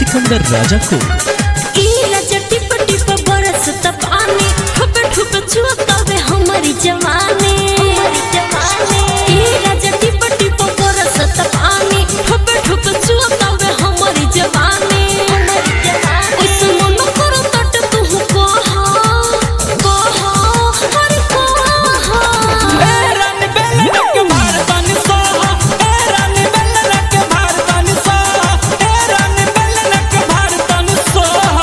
सिकंदर राजा को ईला जटी पटी पर बरसत पानी ठुप ठुप छुअतावे हमारी जवानी हमारी जवानी ईला जटी पटी पर बरसत पानी ठुप ठुप छुअतावे हमारी जवानी हमारी जवानी उस मन करो तट तू कहा कहा हर कहा रानी बेलनक भारतन सोहा ए रानी बेलनक भारतन सोहा ए रानी बेलनक भारतन सोहा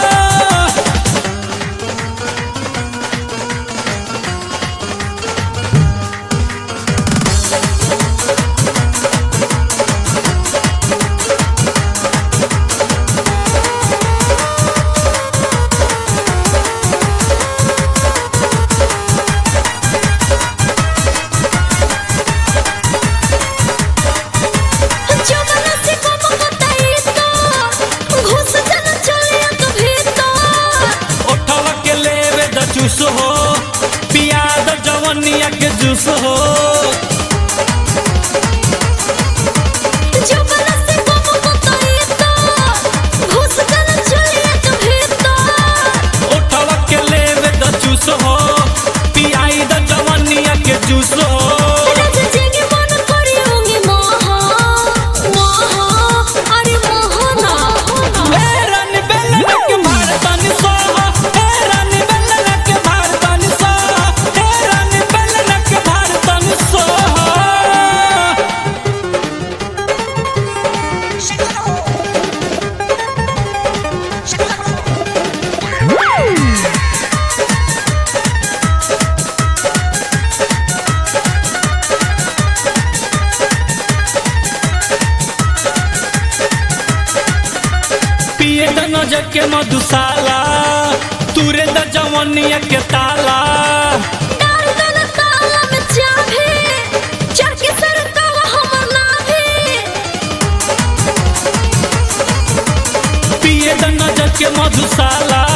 जवाना से कम बताई तो घुस जाना चले तो भीतर ओठवा के लेवे द चूस हो पिया द जवनिया के जूस हो जवाना से कम बताई तो घुस जाना चले तो भीतर ओठवा के लेवे द चूस हो पियाई द जवनिया के जूस हो राजा जेगे मन करी होंगे मोहा मोहा अरे मोहना ए रानी बेलनक भारतन सोहा ए रानी बेलनक भारतन सोहा ए रानी बेलनक भारतन सोहा पिए द नजर के मधुशाला तुरे द जवनिया के ताला डाल दना ताला में चाबी चढ़ के सरकावा हमर नाभी पिए द नजर के मधुशाला